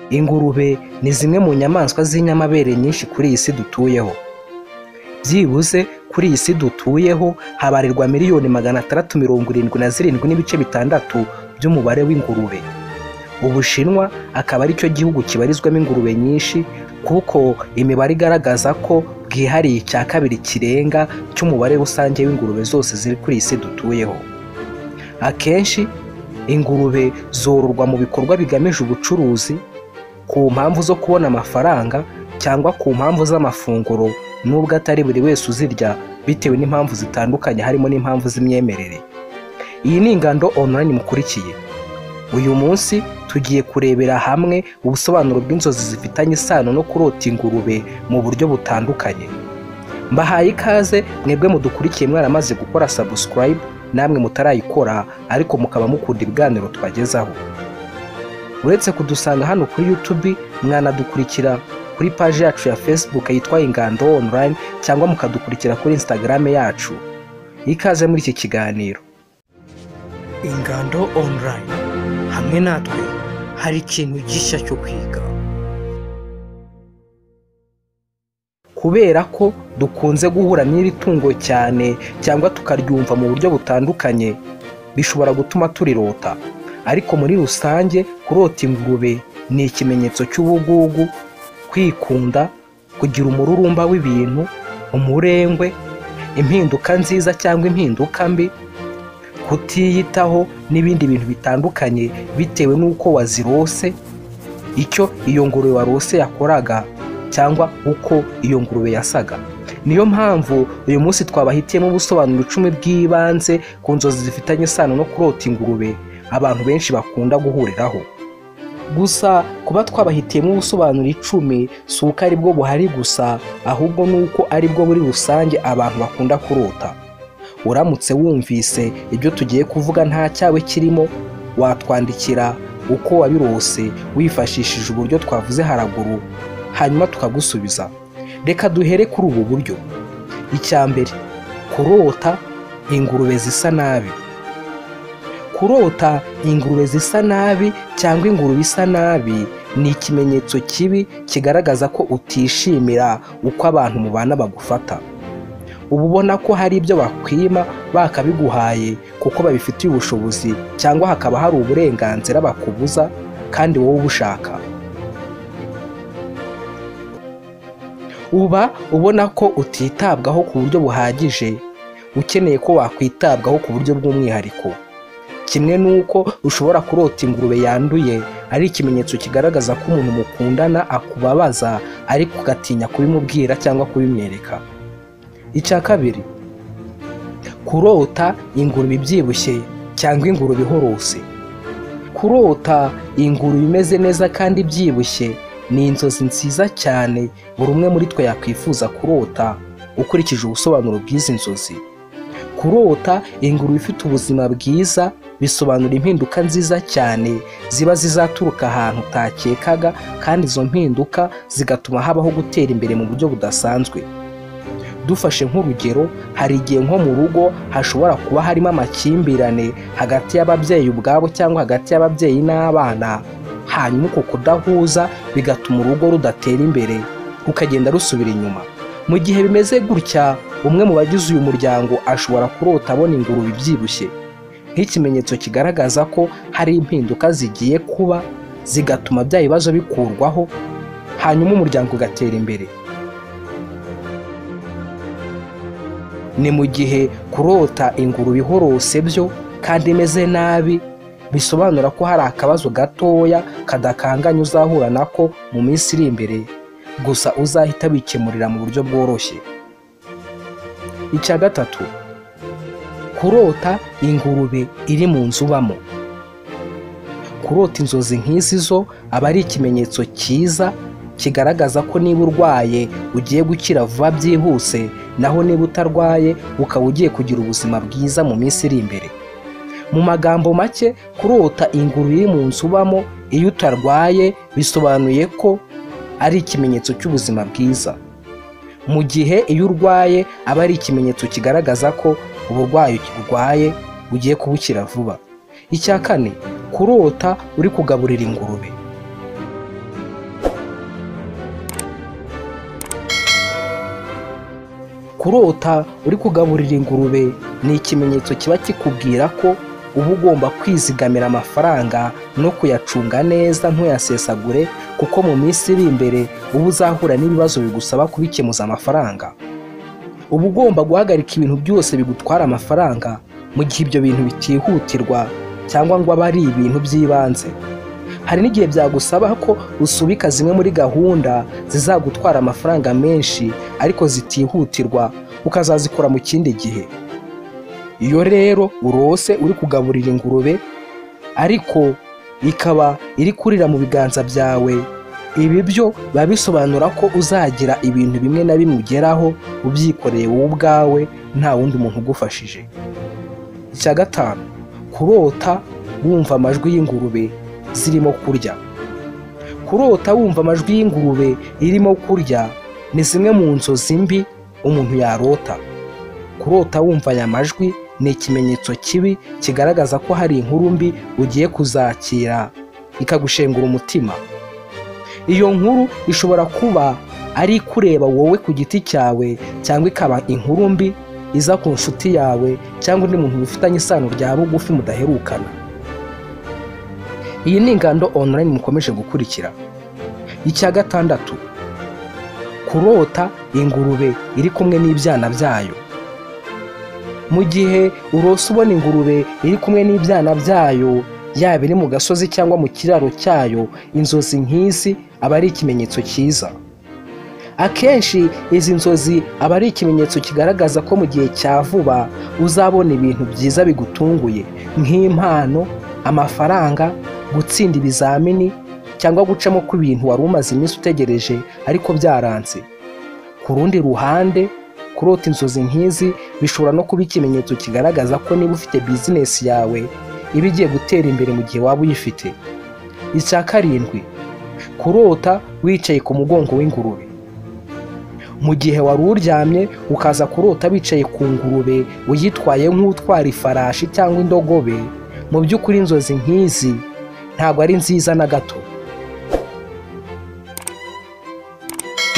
Ingurube ni zimwe mu nyamaswa z'inyamabere nyinshi kuri iyi si dutuyeho. Byibuze kuri iyi si dutuyeho habarirwa miliyoni magana atandatu mirongo irindwi na zirindwi n'ibice bitandatu by'umubare w'ingurube. Ubushinwa akaba ari cyo gihugu kibarizwamo ingurube nyinshi kuko imibare igaragaza ko bwihariye icya kabiri kirenga cy'umubare rusange w'ingurube zose ziri kuri iyi si dutuyeho. Akenshi ingurube zororwa mu bikorwa bigamije ubucuruzi, ku mpamvu zo kubona amafaranga cyangwa ku mpamvu z'amafunguro nubwo atari buri wese uzirya bitewe n'impamvu zitandukanye harimo n'impamvu z'imyemerere. Iyi ni Ingando online mukurikiye. Uyu munsi tugiye kurebera hamwe ubusobanuro bw'inzozi zifitanye isano no kurota ingurube mu buryo butandukanye. Mbahaye ikaze mwebwe mudukurikiye mwaramaze gukora subscribe namwe mutarayikora ariko mukaba mukunda ibiganiro tubagezaho. Uretse kudusanga hano kuri YouTube mwanadukurikira kuri paji yacu ya Facebook yitwa Ingando online cyangwa mukadukurikira kuri Instagram yacu. Ikaze muri iki kiganiro. Ingando online hamwe natwe hari ikintu gishya cyo kwiga. kubera ko dukunze guhura n'iri tungo cyane cyangwa tukaryumva mu buryo butandukanye bishobora gutuma turirota ariko muri rusange kurota ingurube ni ikimenyetso cy'ubugugu kwikunda kugira umururumba w'ibintu umurengwe impinduka nziza cyangwa impinduka mbi kutiyitaho n'ibindi bintu bitandukanye bitewe n'uko wazirose icyo iyo ngurube warose yakoraga cyangwa uko iyo ngurube yasaga niyo mpamvu uyu munsi twabahitiyemo ubusobanuro icumi bw'ibanze ku nzozi zifitanye isano no kurota ingurube abantu benshi bakunda guhuriraho gusa kuba twabahitiyemo ubusobanuro icumi si uko ari bwo buhari gusa ahubwo ni uko ari bwo muri rusange abantu bakunda kurota uramutse wumvise ibyo tugiye kuvuga nta cyawe kirimo watwandikira uko wabirose wifashishije uburyo twavuze haraguru hanyuma tukagusubiza reka duhere kuri ubu buryo icya mbere kurota ingurube zisa nabi kurota ingurube zisa nabi cyangwa ingurube isa nabi ni ikimenyetso kibi kigaragaza ko utishimira uko abantu mubana bagufata uba ubona ko hari ibyo bakwima bakabiguhaye kuko babifitiye ubushobozi cyangwa hakaba hari uburenganzira bakubuza kandi wowe ubushaka uba ubona ko utitabwaho ku buryo buhagije ukeneye ko wakwitabwaho ku buryo bw'umwihariko kimwe n'uko ushobora kurota ingurube yanduye ari ikimenyetso kigaragaza ko umuntu mukundana akubabaza ariko ugatinya kubimubwira cyangwa kubimwereka icya kabiri kurota ingurube ibyibushye cyangwa ingurube ihorose kurota ingurube imeze neza kandi ibyibushye ni inzozi nziza cyane buri umwe muri twe yakwifuza kurota ukurikije ubusobanuro bw'izi nzozi kurota ingurube ifite ubuzima bwiza bisobanura impinduka nziza cyane ziba zizaturuka ahantu utakekaga kandi izo mpinduka zigatuma habaho gutera imbere mu buryo budasanzwe dufashe nk'urugero hari igihe nko mu rugo hashobora kuba harimo amakimbirane hagati y'ababyeyi ubwabo cyangwa hagati y'ababyeyi n'abana hanyuma uko kudahuza bigatuma urugo rudatera imbere rukagenda rusubira inyuma mu gihe bimeze gutya umwe mu bagize uyu muryango ashobora kurota abona ingurube ibyibushye nk'ikimenyetso kigaragaza ko hari impinduka zigiye kuba zigatuma bya bibazo bikurwaho hanyuma umuryango ugatera imbere ni mu gihe kurota ingurube ihorose byo kandi imeze nabi bisobanura ko hari akabazo gatoya kadakanganye uzahura nako mu minsi iri imbere gusa uzahita wikemurira mu buryo bworoshye icya gatatu kurota ingurube iri mu nzu ubamo kurota inzozi nk'izi zo aba ari ikimenyetso cyiza kigaragaza ko niba urwaye ugiye gukira vuba byihuse naho niba utarwaye ukaba ugiye kugira ubuzima bwiza mu minsi iri imbere mu magambo make kurota ingurube iri mu nzu ubamo iyo utarwaye bisobanuye ko ari ikimenyetso cy'ubuzima bwiza mu gihe iyo urwaye aba ari ikimenyetso kigaragaza ko uburwayi urwaye ugiye kubukira vuba icya kane kurota uri kugaburira ingurube kurota uri kugaburira ingurube ni ikimenyetso kiba kikubwira ko uba ugomba kwizigamira amafaranga no kuyacunga neza ntuyasesagure kuko mu minsi iri imbere uba uzahura n'ibibazo bigusaba kubikemuza amafaranga uba ugomba guhagarika ibintu byose bigutwara amafaranga mu gihe ibyo bintu bitihutirwa cyangwa ngo abe ari ibintu by'ibanze hari n'igihe byagusaba ko usubika zimwe muri gahunda zizagutwara amafaranga menshi ariko zitihutirwa ukazazikora mu kindi gihe iyo rero urose uri kugaburira ingurube ariko ikaba iri kurira mu biganza byawe ibi byo biba bisobanura ko uzagira ibintu bimwe na bimwe ugeraho ubyikoreye wowe ubwawe nta wundi muntu ugufashije icya gatanu kurota wumva amajwi y'ingurube zirimo kurya kurota wumva amajwi y'ingurube irimo kurya ni zimwe mu nzozi mbi umuntu yarota kurota wumva aya majwi ni ikimenyetso kibi kigaragaza ko hari inkuru mbi ugiye kuzakira ikagushengura umutima iyo nkuru ishobora kuba ari ikureba wowe ku giti cyawe cyangwa ikaba inkuru mbi iza ku nshuti yawe cyangwa undi muntu bifitanye isano rya bugufi mudaherukana iyi ni ingando online mukomeje gukurikira icya gatandatu kurota ingurube iri kumwe n'ibyana byayo mu gihe urose ubona ingurube iri kumwe n'ibyana byayo yaba iri mu gasozi cyangwa mu kiraro cyayo inzozi nk'izi aba ari ikimenyetso cyiza akenshi izi nzozi aba ari ikimenyetso kigaragaza ko mu gihe cya vuba uzabona ibintu byiza bigutunguye nk'impano amafaranga gutsinda ibizamini cyangwa gucamo ku bintu wari umaze iminsi utegereje ariko byaranze ku rundi ruhande kurota inzozi nk'izi bishobora no kuba ikimenyetso kigaragaza ko niba ufite bizinesi yawe iba igiye gutera imbere mu gihe waba uyifite icya karindwi kurota wicaye ku mugongo w'ingurube mu gihe wari uryamye ukaza kurota wicaye ku ngurube uyitwaye nk'utwara ifarashi cyangwa indogobe mu by'ukuri inzozi nk'izi ntabwo ari nziza na gato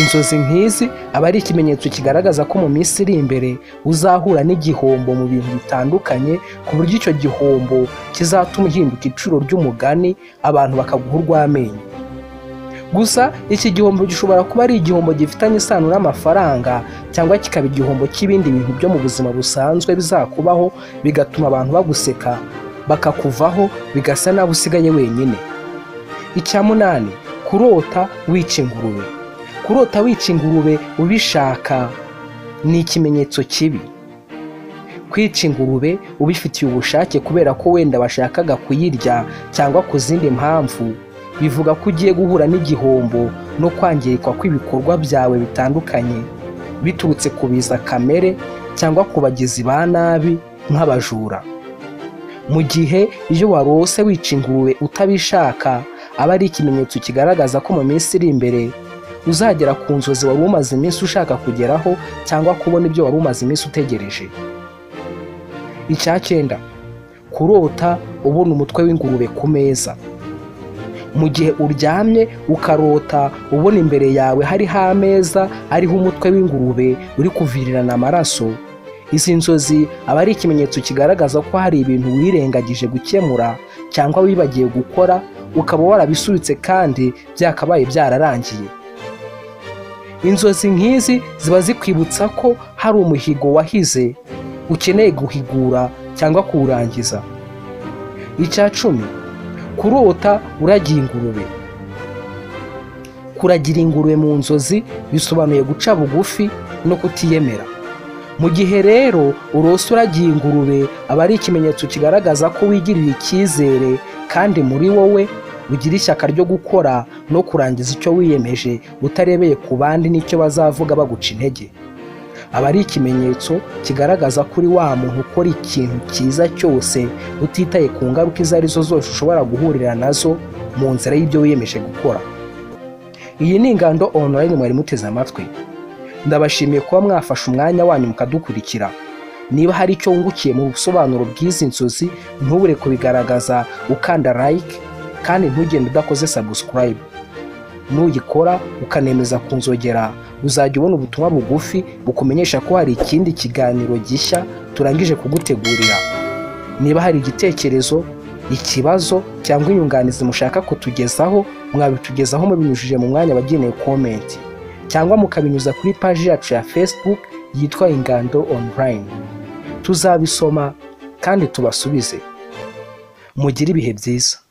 inzozi nk'izi aba ari ikimenyetso kigaragaza ko mu minsi iri imbere uzahura n'igihombo mu bintu bitandukanye ku buryo icyo gihombo kizatuma uhinduka iciro ry'umugani abantu bakaguha urw'amenyo gusa iki gihombo gishobora kuba ari igihombo gifitanye isano n'amafaranga cyangwa kikaba igihombo cy'ibindi bintu byo mu buzima busanzwe bizakubaho bigatuma abantu baguseka bakakuvaho bigasa nabi usigaye wenyine icya munani kurota wica ingurube kurota wica ingurube ubishaka ni ikimenyetso kibi kwica ingurube ubifitiye ubushake kubera ko wenda washakaga kuyirya cyangwa ku zindi mpamvu bivuga ko ugiye guhura n'igihombo no kwangirikwa kw'ibikorwa byawe bitandukanye biturutse ku biza kamere cyangwa ku bagizi ba nabi nk'abajura mu gihe iyo warose wica ingurube utabishaka aba ari ikimenyetso kigaragaza ko mu minsi iri imbere uzagera ku nzozi wari umaze iminsi ushaka kugeraho cyangwa kubona ibyo wari umaze iminsi utegereje icya cyenda kurota ubona umutwe w'ingurube ku meza mu gihe uryamye ukarota ubona imbere yawe hariho ameza ariho umutwe w'ingurube uri kuvirirana amaraso izi nzozi aba ari ikimenyetso kigaragaza ko hari ibintu wirengagije gukemura cyangwa wibagiwe gukora ukaba warabisubitse kandi byakabaye byararangiye inzozi nk'izi ziba zikwibutsa ko hari umuhigo wahize ukeneye guhigura cyangwa kuwurangiza icya cumi kurota uragira ingurube kuragira ingurube mu nzozi bisobanuye guca bugufi no kutiyemera mu gihe rero urose uragiye ingurube aba ari ikimenyetso kigaragaza ko wigirira icyizere kandi muri wowe ugira ishyaka ryo gukora no kurangiza icyo wiyemeje utarebeye ku bandi n'icyo bazavuga baguca intege aba ari ikimenyetso kigaragaza ko uri wa muntu ukora ikintu cyiza cyose utitaye ku ngaruka izo ari zo zose ushobora guhurira nazo mu nzira y'ibyo wiyemeje gukora iyi ni ingando onorayini mwari muteze amatwi ndabashimiye kuba mwafashe umwanya wanyu mukadukurikira niba hari icyo wungukiye mu busobanuro bw'izi nzozi ntubure kubigaragaza ukanda like kandi ntugende udakoze subscribe nuyikora ukanemeza kunzogera uzajya ubona ubutumwa bugufi bukumenyesha ko hari ikindi kiganiro gishya turangije kugutegurira niba hari igitekerezo ikibazo cyangwa inyunganizi mushaka kutugezaho mwabitugezaho mubinyujije mu mwanya wagenewe komenti cyangwa mukabinyuza kuri paji yacu ya facebook yitwa ingando online tuzabisoma kandi tubasubize mugire ibihe byiza